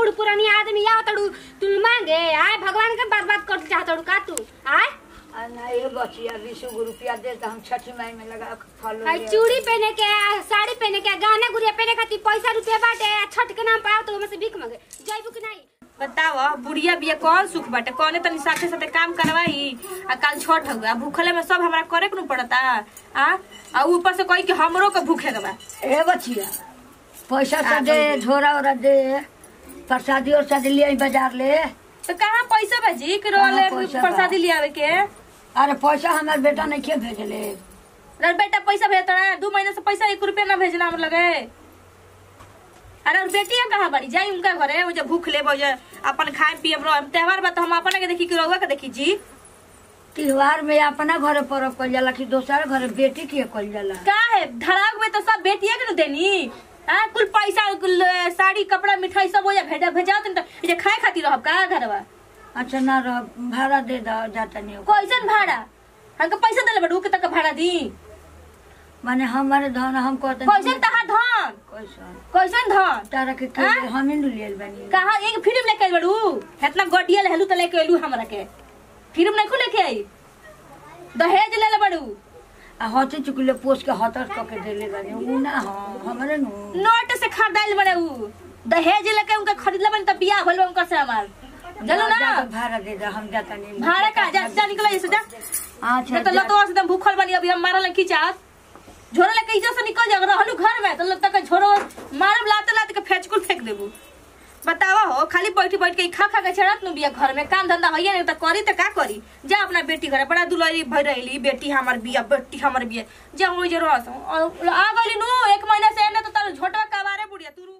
बूढ़ पुरानी आदमी आओ तड़ू तू मांगे आय भगवान के बर्बाद कर चाहतड़ू का तू आय आ ना ये बचिया बीस गो रुपया दे तो हम छठी माई में लगा के फल हाय ले चूड़ी पहने के आ, साड़ी पहने के गाना गुड़िया पहने खातिर पैसा रुपया बाटे आ, छठ के नाम पाओ तो हमें से भीख मांगे जयबू कि नहीं बताओ बुढ़िया बिया कौन सुख बाटे कौने तनी साथे साथे काम करवाई आ कल छठ हुआ भूखले में सब हमरा करे के न पड़ता आ आ ऊपर से कही कि हमरो के भूखे के बा ए बचिया पैसा तो दे झोरा ओरा दे प्रसादी और शादी ले आई बाजार ले तो कहाँ पैसा भेजी कि रोले कहाँ पैसा बा? प्रसादी लियावे के अरे पैसा हमार बेटा नहीं के भेजले अरे बेटा पैसा भेजता है दू महीने से पैसा एक रुपया ना भेजना हम लगे अरे और बेटिया कहाँ बड़ी जाई उनका घरे वो जब भूख ले जे अपन खाए पिए त्योहार बा तो हम अपने के देखी कि रउआ के देखी जी त्योहार में अपना घरे पर्व कल जाला कि दोसर घरे बेटी के कल जाला का है धड़ाक में तो सब बेटिया के न देनी हाँ कुल पैसा कुल अ, साड़ी कपड़ा मिठाई सब हो जा भेजा भेजा तो ये खाए खातिर रहब का घरवा अच्छा ना रह भाड़ा दे दो जाता नहीं कैसन भाड़ा हमके पैसा देले बड़ू के तक भाड़ा दी माने हमारे धन हम कहते कैसन तहार धन कैसन कैसन धन तारा के के हाँ? हम ही लेल बनी कहा एक फिल्म लेके आई बड़ू इतना गडिया लेलू तो लेके अइलू हमरा के फिल्म नहीं खुले के आई दहेज ले ले बड़ू आ हती चुकले पोस के हतर क के देले बनी उ ना हो हमरे नु नोट से खरीदाइल बड़े उ दहेज लेके उनका खरीदले बनी तब बियाह होल उनका से हमार चलो ना जा के भाड़ा दे दो हम जाता नहीं भाड़ा का जा जा निकल ऐसे जा अच्छा नहीं तो जा। लतो से एकदम भूखल बनी अभी हम मारल की चाहत झोरा लेके इज्जत से निकल जा रहलू घर में तो लगता के झोरो मारब लाते लाते के फेंचकुल फेंक देबू बतावा हो खाली बैठी बैठ के ई खा खा के छड़त नु बिया घर में काम धंधा होइए नहीं तो करी तो का करी जा अपना बेटी घर बड़ा दुलारी भर रही बेटी हमार बिया बेटी हमार बिया जा हो जे रह आ गली नु एक महीना से एने तो तार झोटवा कबारे बुढ़िया तू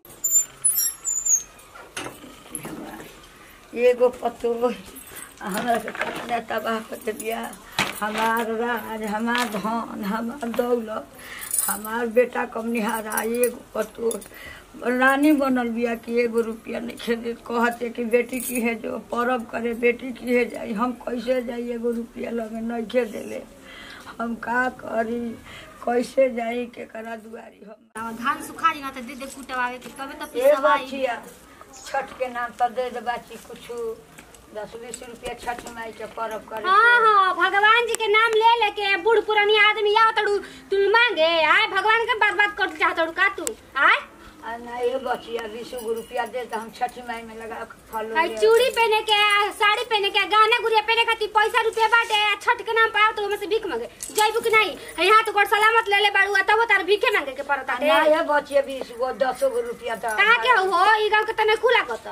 एगो पतो हमरा के कतना तबाह कर दिया हमार राज हमार धन हमार दौलत हमार बेटा कम निहारा एगो पतो रानी बनल बिया कि एगो रुपया नहीं खेदे कहते कि बेटी की है जो परब करे बेटी की है जाई हम कैसे जाई एगो रुपया लगे नहीं खेदेले हम का करी कैसे जाई केकरा दुआरी हम धान सुखा जी ना तो दे दे कुटवावे के तबे तो ए पिसवाई बचिया छठ के नाम पर दे दे बाची कुछ दस बीस रुपया छठ माई के परब करे हाँ हाँ भगवान जी के नाम ले लेके बूढ़ पुरानी आदमी आओ तड़ू तू मांगे आय भगवान के बर्बाद कर चाहतड़ू का तू आय आ ना ये बचिया बीस गो रुपया दे तो हम छठ माई में लगा के फल हाय ले चूड़ी पहने के आ, साड़ी पहने के गाना गुड़िया पहने खातिर पैसा रुपया बाटे आ, छठ के नाम पाओ तो हमें से भीख मांगे जयबू कि नहीं है यहाँ तो गोड़ सलामत ले ले बाड़ू आ तब तार भीखे मांगे के पड़ता आ ना ये बचिया बीस गो दस गो रुपया तो कहाँ के हो ई गांव के तने खुला कत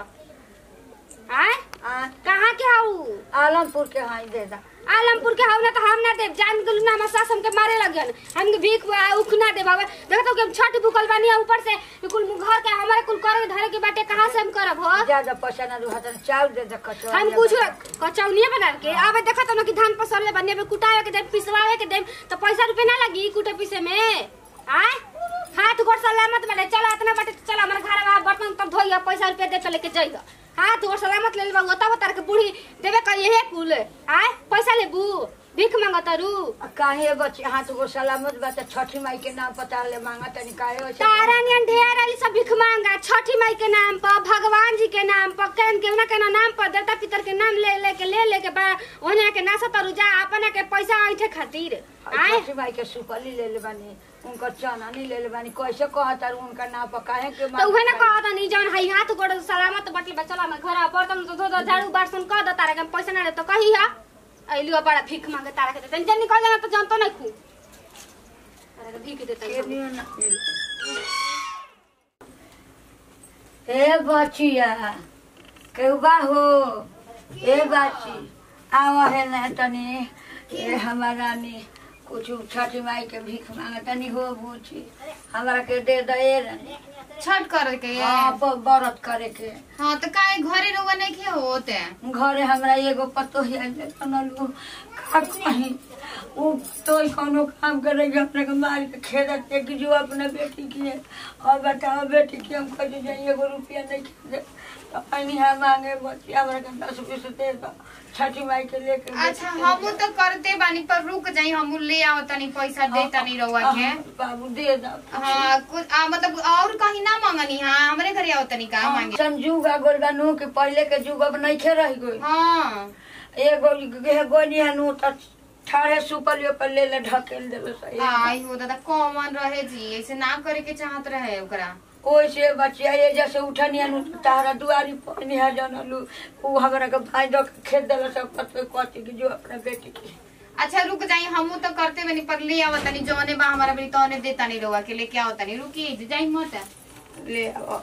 आय आ, कहाँ के हऊ आलमपुर के हाँ दे दा आलमपुर के हऊ ना तो हम ना देव जान गलू ना हमार सास हमके मारे लगन हमके भीख आ, उख ना देव हवे देखो तो कि हम छठ भूखल बानी आ, ऊपर से कुल घर के हमारे कुल करे के धरे के बाटे कहाँ से हम करब हो ज्यादा पैसा ना रुहा तो चाउर दे दे कचौड़ी हम कुछ कचौनिया बना के अब देखो तो ना कि धान पसरले बने अब कुटावे के देम पिसवावे के देम तो पैसा रुपए ना लगी कुटे पीसे में आय हाथ गोड़ सलामत बने चलो इतना बाटे तो चलो हमारे घर में बर्तन तब धोइया पैसा रुपया दे चले के जइगा हाथ गोड़ सलामत ले लेबा तब तार के बूढ़ी देबे कहिए हे कुल आय पैसा लेबू भीख मांगतरू आ, काहे बचिया हाथ गो सलामत बा तो छठी माई के नाम पता ले मांगा तनी काहे हो तारा नियन ढेर आली सब भीख मांगा छठी माई के नाम पर भगवान जी के नाम पर केन के ना के नाम पर देवता पितर के नाम ले ले के ले ले के बा ओने के नासा तरु जा अपने के पैसा ऐठे खातिर आय छठी माई के सुपली ले ले बानी उनकर चननी ले ले बानी कैसे कहता उनका नाम पर काहे के तो उहे ना कहत नहीं जौन हई हाथ गोड़ सलामत बटले बा चला मैं घर बर्तन तो धो धो झाड़ू बासन कह दो तारा के हम पैसा ना दे तो कही हा अइलियो बड़ा भीख मांगे तारा के देते जन निकल जाना तो जानतो नहीं खू तारा के भीख देते के नियो ना ए बचिया केउबा हो ए बाची आवा है ना तनी ए हमारा नी कुछ छठी माई के भीख मांगा तनी हो बूची हमरा के दे दे रानी छठ करे के हाँ ब- व्रत करे के हाँ तो काहे घरे रोवा नहीं के होते घरे हमरा एगो पतो है बनलू का कहीं वो तो ही कोनो काम करेगी अपने को मार के खेदत है कि जो अपना बेटी की है और बताओ बेटी की हम कहीं जाइए एगो रुपया नहीं खेदे तो पानी है मांगे बच्ची हमारे के दस बीस दे दो छठी माई के लेके अच्छा हमू तो करते बानी पर रुक जाई हमू ले आओ तनी पैसा दे तनी रउआ के हाँ, बाबू दे दो हाँ कुछ आ, मतलब और कहीं ना मांगनी हाँ हमरे घरे आओ तनी का मांगे संजुग आ गोल बनू कि पहले के जुग अब नहीं खे रह गई हाँ एगो गे गोनी हनु त ठाढ़े सुपलियो पर ले ले ढकेल देलो सही आई हो दादा कॉमन रहे जी ऐसे ना करे के चाहत रहे ओकरा ओइसे बचिया ये जैसे उठनी हनु तारा दुआरी पर निहा जानलू उ हमरा के भाई दो के खेत देलो सब कत कत कि जो अपना बेटी की अच्छा रुक जाई हमू तो करते बनी पर ले आओ तनी जौने बा हमारा बनी तौने दे तनी रउआ के लेके आओ तनी रुकी जाई मत ले आओ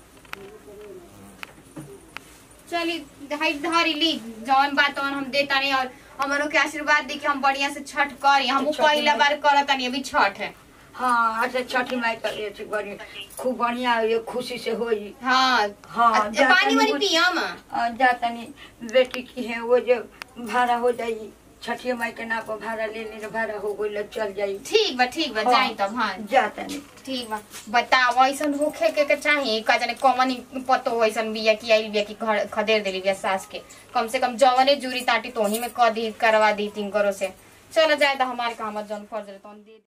चली हाई धरी ली जौन बात तौन हम दे तनी और हमरो के आशीर्वाद दी कि हम बढ़िया से छठ करी हमू छठ पहला माई। बार करत तनी अभी छठ है हाँ अच्छा छठी माई कर ले छी बड़ी खूब बढ़िया ये खुशी से होई हाँ हाँ, अ- जा पानी तनी वानी कुछ- पियम आ, जा तनी बेटी की है वो जो भाड़ा हो जाई छठी माई के नाप भाड़ा ले ले भाड़ा हो गई चल जाई ठीक बा ठीक बा हाँ। जाई तब हाँ जा तनी ठीक बा बताओ ऐसन होखे के के चाही का जाने कॉमन पतो ऐसन बिया की आइल बिया की घर खदेर देली बिया सास के कम से कम जवने जूरी ताटी तोही में क दी करवा दी तीन करो से चलो जाए तो हमारे काम जौन फर्ज रहे तौन दे